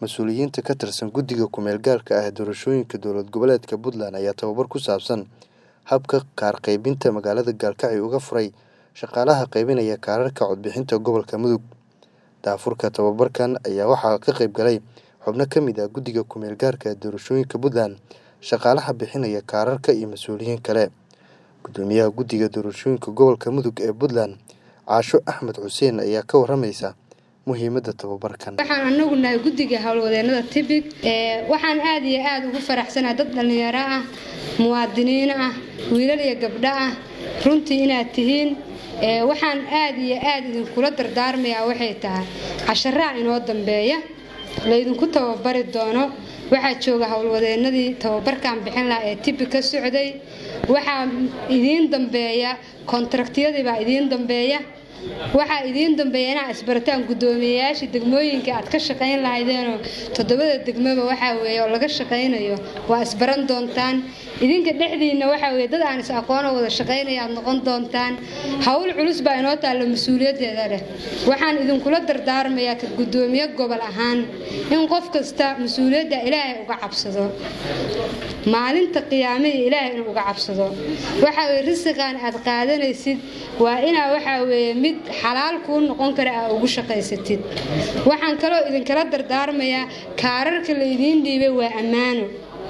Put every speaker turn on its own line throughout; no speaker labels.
mas-uuliyiinta ka tirsan guddiga ku-meel gaarka ah ee doorashooyinka dowlad goboleedka puntland ayaa tababar ku saabsan habka kaar qaybinta magaalada gaalkacyo uga furay shaqaalaha qaybinaya kaararka codbixinta gobolka mudug daafurka tababarkan ayaa waxaa ka qayb galay xubno ka mid ah guddiga ku-meel gaarka ee doorashooyinka puntland shaqaalaha bixinaya kaararka iyo mas-uuliyiin kale gudoomiyaha guddiga doorashooyinka gobolka mudug ee puntland caasho axmed xuseen ayaa ka waramaysa muhiimadda tababarkan
waxaan anagu nahay guddiga howlwadeenada tibig waxaan aada iyo aada ugu faraxsanahay dad dhallinyaro ah muwaadiniin ah wiilal iyo gabdho ah runtii inaad tihiin waxaan aada iyo aada idinkula dardaarmayaa waxay tahay casharaa inoo dambeeya laydinku tababari doono waxaa jooga howlwadeenadii tababarkan bixin lahaa ee tibi ka socday waxaa idiin dambeeya kontraktiyadiibaa idiin dambeeya waxaa idiin dambeeya inaa isbarataan guddoomiyeyaashii degmooyinka aad ka shaqayn lahaydeenoo toddobada degmaba waxaa weeye oo laga shaqaynayo waa isbaran doontaan idinka dhexdiinna waxaa weye dad aan is aqoonoo wada shaqaynaya aad noqon doontaan howl culus baa inoo taalla mas-uuliyaddeeda leh waxaan idinkula dardaarmayaa ka guddoomiye gobol ahaan in qof kasta mas-uuliyadda ilaahay uga cabsado maalinta qiyaamihii ilaahay inuu uga cabsado waxaa weye risiqan aad qaadanaysid waa inaa waxaa weeye mid xalaal kuu noqon kara aa ugu shaqaysatid waxaan kaloo idinkala dardaarmayaa kaararka la idiin dhiibay waa ammaano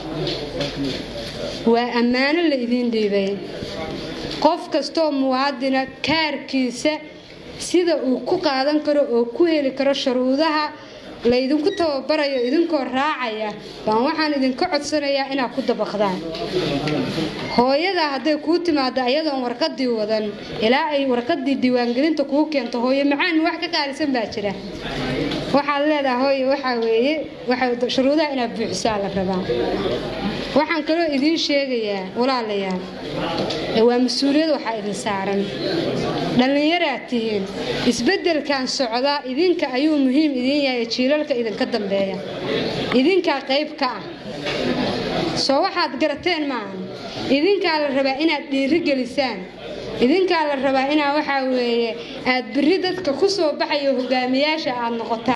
waa ammaano la idiin dhiibay qof kastoo muwaadina kaarkiisa sida uu ku qaadan karo oo ku heli karo shuruudaha laydinku tababarayo idinkoo raacaya baan waxaan idinka codsanayaa inaad ku dabaqdaan hooyadaa hadday kuu timaado ayadoon warqadii wadan ilaa ay warqadii diiwaangelinta kuu keento hooyo macaan wax ka qaalisan baa jira waxaad leedaha hooye waxaa weeye shuruudaha inaad buuxisaa la rabaa waxaan kaloo idiin sheegayaa walaalayaal waa mas-uuliyad waxaa idin saaran dhallinyaraad tihiin isbeddelkan socdaa idinka ayuu muhiim idiin yahay jiilalka idinka dambeeya idinkaa qayb ka ah soo waxaad garateen maaha idinkaa la rabaa inaad dhiirigelisaan idinkaa la rabaa inaa waxaa weeye aad biri dadka ku soo baxayo hogaamiyaasha aad noqotaan